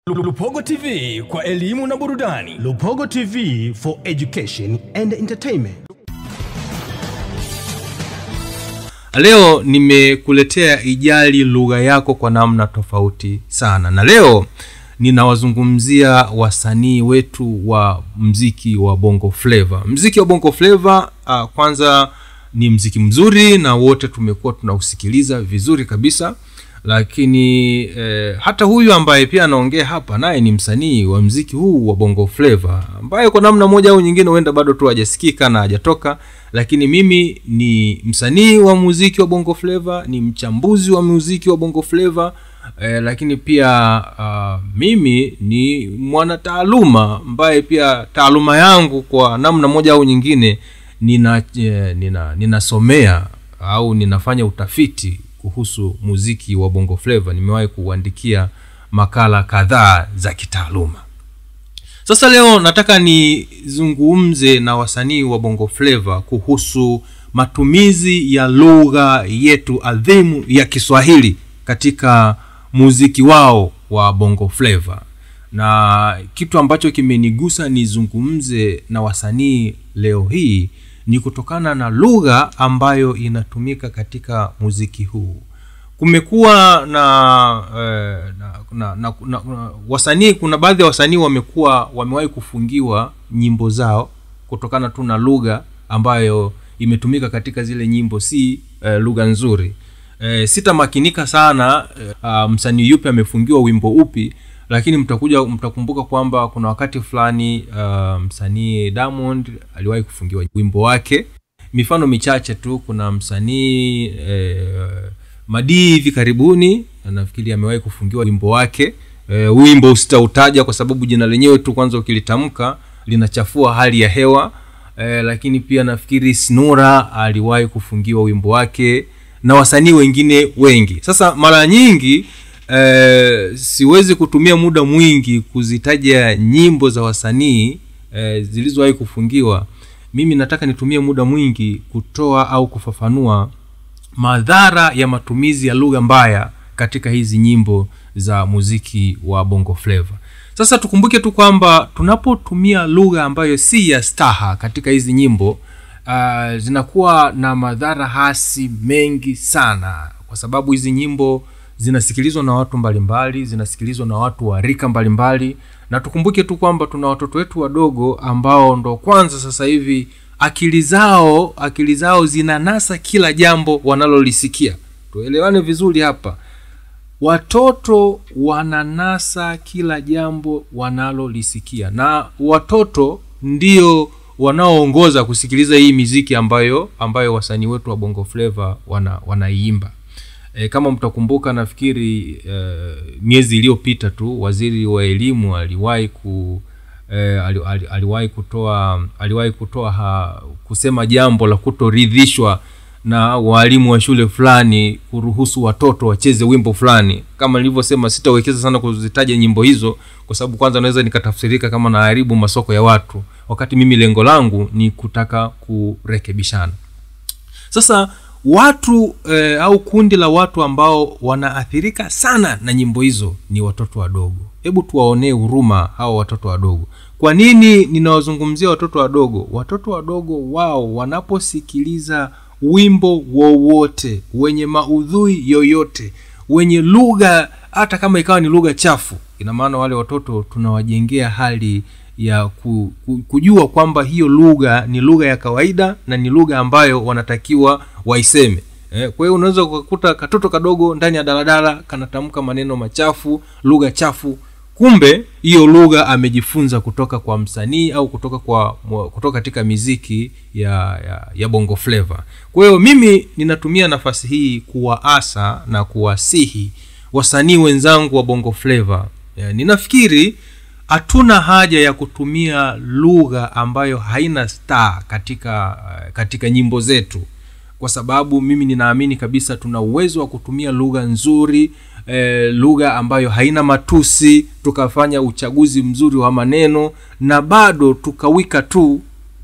Lupogo TV kwa elimu na burudani. Lupogo TV for education and entertainment. leo nimekuletea ijali lugha yako kwa namna tofauti sana na leo ninawazungumzia wasanii wetu wa mziki wa bongo flava mziki wa bongo flava uh, kwanza ni mziki mzuri na wote tumekuwa tunausikiliza vizuri kabisa lakini eh, hata huyu ambaye pia anaongea hapa naye ni msanii wa mziki huu wa bongo flava ambaye kwa namna moja au nyingine huenda bado tu hajasikika na hajatoka lakini mimi ni msanii wa muziki wa bongo flava ni mchambuzi wa muziki wa bongo flava eh, lakini pia uh, mimi ni mwanataaluma ambaye pia taaluma yangu kwa namna moja au nyingine nina eh, nina ninasomea au ninafanya utafiti kuhusu muziki wa bongo flava nimewahi kuuandikia makala kadhaa za kitaaluma sasa leo nataka nizungumze na wasanii wa bongo flava kuhusu matumizi ya lugha yetu adhimu ya kiswahili katika muziki wao wa bongo flava na kitu ambacho kimenigusa nizungumze na wasanii leo hii ni kutokana na lugha ambayo inatumika katika muziki huu kumekuwa na, eh, na, na, na, na, na wasanii kuna baadhi ya wasanii wamekuwa wamewahi kufungiwa nyimbo zao kutokana tu na lugha ambayo imetumika katika zile nyimbo si eh, lugha nzuri eh, sitamakinika sana eh, uh, msanii yupi amefungiwa wimbo upi lakini mtakuja mtakumbuka kwamba kuna wakati fulani uh, msanii diamond aliwahi kufungiwa wimbo wake mifano michache tu kuna msanii eh, madii hivi karibuni nafikiri amewahi kufungiwa wimbo wake e, wimbo sitautaja kwa sababu jina lenyewe tu kwanza ukilitamka linachafua hali ya hewa e, lakini pia nafikiri snura aliwahi kufungiwa wimbo wake na wasanii wengine wengi sasa mara nyingi e, siwezi kutumia muda mwingi kuzitaja nyimbo za wasanii e, zilizowahi kufungiwa mimi nataka nitumie muda mwingi kutoa au kufafanua madhara ya matumizi ya lugha mbaya katika hizi nyimbo za muziki wa bongo flava sasa tukumbuke tu kwamba tunapotumia lugha ambayo si ya staha katika hizi nyimbo uh, zinakuwa na madhara hasi mengi sana kwa sababu hizi nyimbo zinasikilizwa na watu mbalimbali zinasikilizwa na watu wa rika mbalimbali na tukumbuke tu kwamba tuna watoto wetu wadogo ambao ndo kwanza sasa hivi akili zao akili zao zinanasa kila jambo wanalolisikia tuelewane vizuri hapa watoto wananasa kila jambo wanalolisikia na watoto ndio wanaoongoza kusikiliza hii miziki ambayo ambayo wasanii wetu wa bongo flava wana, wanaiimba e, kama mtakumbuka nafikiri e, miezi iliyopita tu waziri wa elimu aliwahi ku eh, ali, ali, aliwahi kutoa aliwahi kutoa ha, kusema jambo la kutoridhishwa na waalimu wa shule fulani kuruhusu watoto wacheze wimbo fulani kama nilivyosema sitawekeza sana kuzitaja nyimbo hizo kwa sababu kwanza naweza nikatafsirika kama naharibu masoko ya watu wakati mimi lengo langu ni kutaka kurekebishana sasa watu eh, au kundi la watu ambao wanaathirika sana na nyimbo hizo ni watoto wadogo hebu tuwaonee huruma hawa watoto wadogo kwa nini ninawazungumzia watoto wadogo watoto wadogo wao wanaposikiliza wimbo wowote wenye maudhui yoyote wenye lugha hata kama ikawa ni lugha chafu ina maana wale watoto tunawajengea hali ya ku, ku, kujua kwamba hiyo lugha ni lugha ya kawaida na ni lugha ambayo wanatakiwa waiseme eh, kwa hiyo unaweza ukakuta katoto kadogo ndani ya daladala kanatamka maneno machafu lugha chafu kumbe hiyo lugha amejifunza kutoka kwa msanii au kutoka kwa kutoka katika miziki ya, ya, ya bongo flava kwa hiyo mimi ninatumia nafasi hii kuwaasa na kuwasihi wasanii wenzangu wa bongo flava ninafikiri hatuna haja ya kutumia lugha ambayo haina star katika katika nyimbo zetu kwa sababu mimi ninaamini kabisa tuna uwezo wa kutumia lugha nzuri e, lugha ambayo haina matusi tukafanya uchaguzi mzuri wa maneno na bado tukawika tu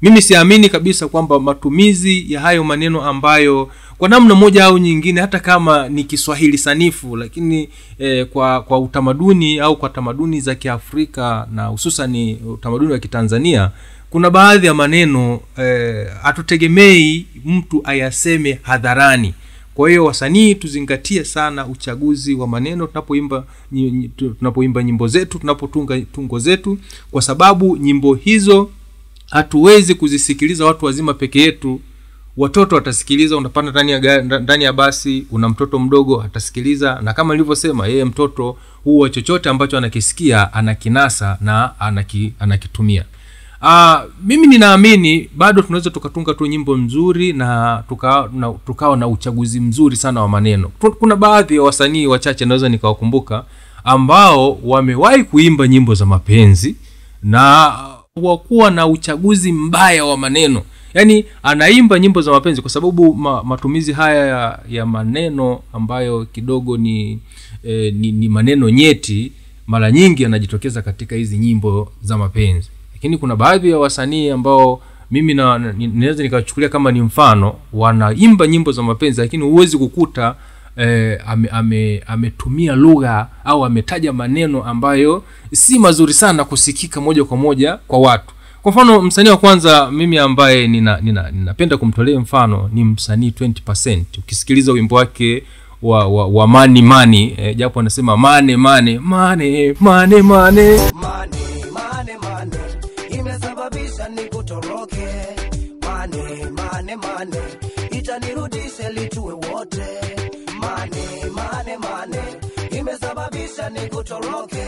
mimi siamini kabisa kwamba matumizi ya hayo maneno ambayo kwa namna moja au nyingine hata kama ni kiswahili sanifu lakini eh, kwa kwa utamaduni au kwa tamaduni za kiafrika na hususani utamaduni wa kitanzania kuna baadhi ya maneno eh, hatutegemei mtu ayaseme hadharani kwa hiyo wasanii tuzingatie sana uchaguzi wa maneno tunapoimba nyi- nyi- tu- tunapoimba nyimbo zetu tunapotunga tungo zetu kwa sababu nyimbo hizo hatuwezi kuzisikiliza watu wazima peke yetu watoto watasikiliza unapanda ndani ya ga- ndani ya basi una mtoto mdogo atasikiliza na kama nilivyosema yeye mtoto huwa chochote ambacho anakisikia anakinasa na anaki, anakitumia Uh, mimi ninaamini bado tunaweza tukatunga tu nyimbo nzuri na tukawa na, tukawa na uchaguzi mzuri sana wa maneno Tu- kuna baadhi ya wasanii wachache naweza nikawakumbuka ambao wamewahi kuimba nyimbo za mapenzi na wakuwa na uchaguzi mbaya wa maneno yaani anaimba nyimbo za mapenzi kwa sababu ma, matumizi haya ya, ya maneno ambayo kidogo ni, eh, ni ni maneno nyeti mara nyingi yanajitokeza katika hizi nyimbo za mapenzi lakini kuna baadhi ya wasanii ambao mimi na- na- ni- naweza nikawachukulia kama ni mfano wanaimba nyimbo za mapenzi lakini huwezi kukuta eh, ame, ame, ametumia lugha au ametaja maneno ambayo si mazuri sana kusikika moja kwa moja kwa watu kwa mfano msanii wa kwanza mimi ambaye nina, nina, ninapenda kumtolea mfano ni msanii 20 ukisikiliza wimbo wake wa, wa, wa mani mani eh, japo anasema mane mane mane mane mane mane mane mane imesababisha nikutoroke mane mane mane itanirudisha litue wote mane mane mane imesababisha nikutoroke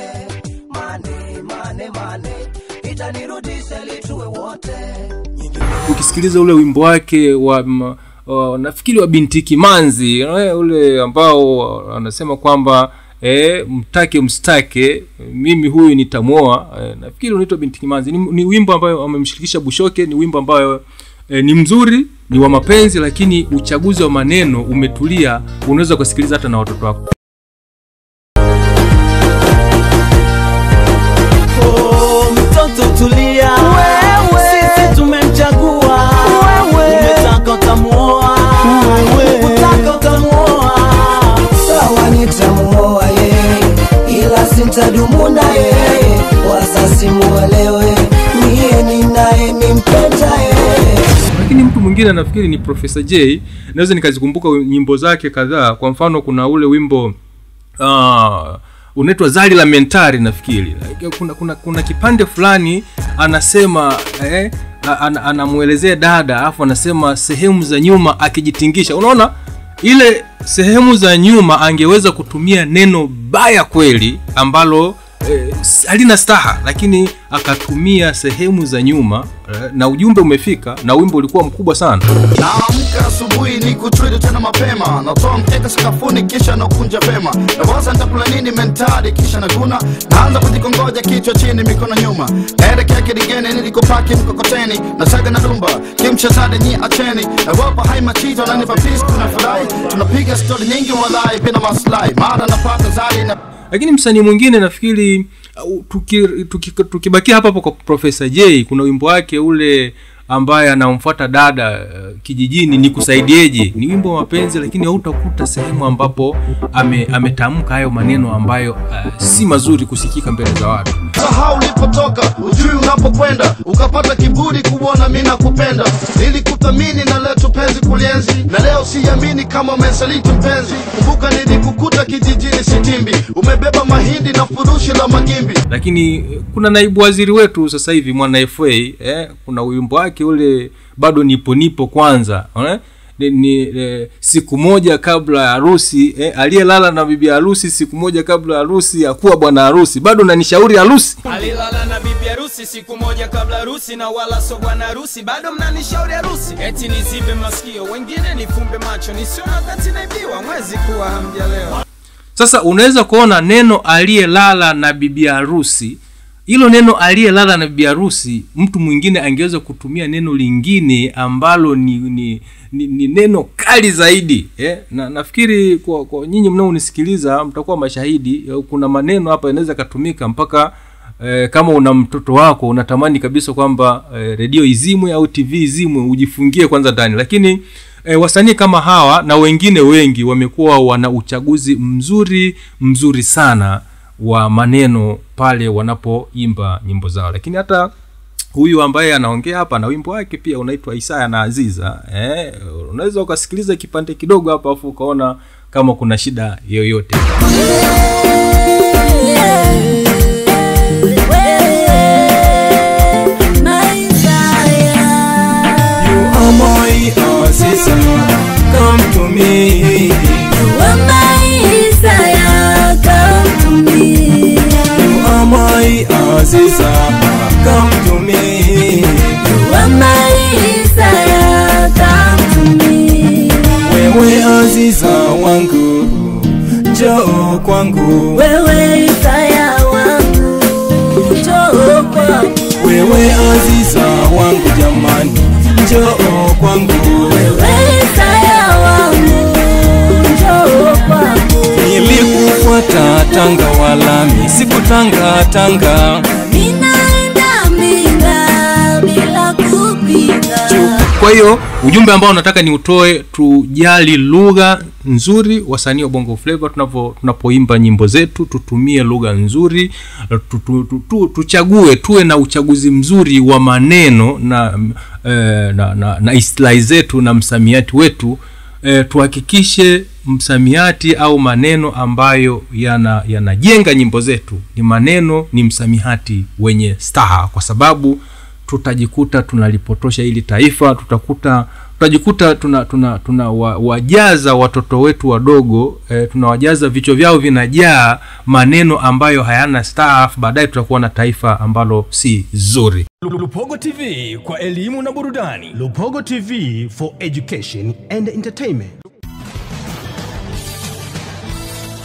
mane mane mane itanirudisha litue wote ukisikiliza ule wimbo wake wa m- wa- nafikiri wa binti kimanzi eh, ule ambao anasema kwamba e, mtake mstake mimi huyu nitamwoa e, nafikiri unaitwa binti kimanzi ni, ni wimbo ambayo amemshirikisha bushoke ni wimbo ambayo e, ni mzuri ni wa mapenzi lakini uchaguzi wa maneno umetulia unaweza kusikiliza hata na watoto wako Oh, mtoto tulia sisi tumemchagua umetaka utamuoa utaka utamuoa sawa nitamuoa yeye ila sintadumu na yeye wasasi muelewe niye ninaye nimpenda yeye lakini mtu mwingine nafikiri ni profesa j naweza nikazikumbuka nyimbo zake kadhaa kwa mfano kuna ule wimbo uh, unaitwa zali la mentari nafikiri kuna, kuna, kuna kipande fulani anasema eh, a- ana- anamwelezea dada alafu anasema sehemu za nyuma akijitingisha unaona ile sehemu za nyuma angeweza kutumia neno baya kweli ambalo eh, s- halina staha lakini akatumia sehemu za nyuma eh, na ujumbe umefika na wimbo ulikuwa mkubwa sana naamka asubuhi ni kutridi tena mapema natoa mkeka sakafuni kisha nakunja vema nawaza nitakula nini mentari kisha naguna naanza kujikongoja kichwa chini mikono nyuma naelekea kidigeni nilikopaki mkokoteni nasaga na dumba kimchezade nyi acheni nawapa hai machito nanipa pis kuna furahi tunapiga stori nyingi walai bila maslahi mara napata zari na lakini msanii mwingine nafikiri uh, tuki- tuki- tukibakia hapa hapo kwa profesa j kuna wimbo wake ule ambaye anamfuata dada uh, kijijini ni kusaidieje ni wimbo wa mapenzi lakini hautakuta sehemu ambapo ame, ametamka hayo maneno ambayo uh, si mazuri kusikika mbele za watu sahau ulipotoka ujui unapokwenda ukapata kiburi kuona mi nakupenda ili kuthamini na letu penzi kulienzi na leo siamini kama umesaliti mpenzi kumbuka nilikukuta kijijini sitimbi umebeba mahindi na furushi la magimbi lakini eh, kuna naibu waziri wetu sasa hivi mwana fa eh, kuna wimbo wake ule bado nipo nipo kwanza eh? ni, ni eh, siku moja kabla ya harusi eh, aliyelala na bibi harusi siku moja kabla ya harusi akuwa bwana harusi bado nanishauri harusi alilala na bibi harusi siku moja kabla harusi na wala so bwana harusi bado mnanishauri harusi eti nizibe masikio wengine nifumbe macho nisiona wakati naibiwa mwezi kuwa hamjalewa sasa unaweza kuona neno aliyelala na bibi harusi hilo neno aliyelala na bibi harusi mtu mwingine angeweza kutumia neno lingine ambalo ni, ni, ni, ni neno kali zaidi eh? na nafikiri kwa, kwa nyinyi mnaonisikiliza mtakuwa mashahidi eh, kuna maneno hapa yanaweza yakatumika mpaka eh, kama una mtoto wako unatamani kabisa kwamba eh, redio izimwe au tv izimwe ujifungie kwanza ndani lakini eh, wasanii kama hawa na wengine wengi wamekuwa wana uchaguzi mzuri mzuri sana wa maneno pale wanapoimba nyimbo zao lakini hata huyu ambaye anaongea hapa na wimbo wake pia unaitwa isaya na aziza eh, unaweza ukasikiliza kipande kidogo hapa afu ukaona kama kuna shida yoyote Come to me, you are my Aziza. Come to me, wewe Aziza wangu, njoo kwangu. Wewe Isaya wangu, njoo kwangu. Wewe Aziza wangu jamani, njoo kwangu. Wewe Isaya wangu, njoo kwangu. Nilikufuata Tanga walami, sikutanga Tanga. Ninaenda Mbinga bila kupinga. kwa hiyo ujumbe ambao nataka ni utoe tujali lugha nzuri wasanii wa bongo flava tunapo tunapoimba nyimbo zetu tutumie lugha nzuri tu, tu, tu, tu, tuchague tuwe na uchaguzi mzuri wa maneno na mm, eh, na, na, na istilahi zetu na msamiati wetu eh, tuhakikishe msamiati au maneno ambayo yana yanajenga nyimbo zetu ni maneno ni msamiati wenye staha kwa sababu tutajikuta tunalipotosha hili taifa tutakuta tutajikuta tuna tuna tuna wa, wajaza watoto wetu wadogo eh, tunawajaza vichwa vyao vinajaa maneno ambayo hayana staff baadaye tutakuwa na taifa ambalo si zuri Lupogo TV kwa elimu na burudani. Lupogo TV for education and entertainment.